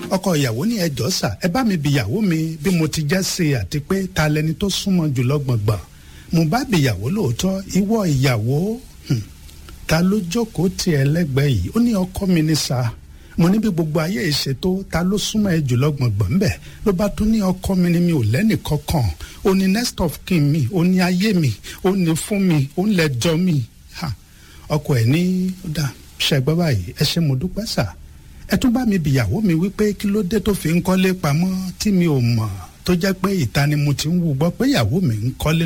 ọkọ ìyàwó ní ẹjọ́ sà ẹ bá mi bi ìyàwó mi bí mo ti jẹ́ sí i àti pé ta lẹni tó súnmọ́ jùlọ gbọ̀ngbọ̀n mo bá bi ìyàwó lóòótọ́ ìwọ ìyàwó hmm, ta ló jókòó tì ẹ́ lẹ́gbẹ̀ẹ́ yìí ó ní ọkọ mi ní sà mo ní bí gbogbo ayé ìṣètò ta ló súnmọ́ ẹ jùlọ gbọ̀ngbọ̀n bẹ́ẹ̀ ló bá tún ní ọkọ mi ni mi ò lẹ́nì kankan ó ní next of kin mi ó ní ayé mi ó ní fún mi ó ń lẹ́jọ́ mi ha ọkọ ẹ̀ ní ó dà ṣẹ́gbẹ́ báyìí ẹ ṣé mo dúpẹ́ sà ẹ tún bá mi bìyàwó mi wípé kí ló dé tó fi ń kọ́lé pamọ́ tí mi ò mọ̀ tó jẹ́ pé ìta ni mo ti ń wú gbọ́ pé ìyàwó mi ń kọ́lé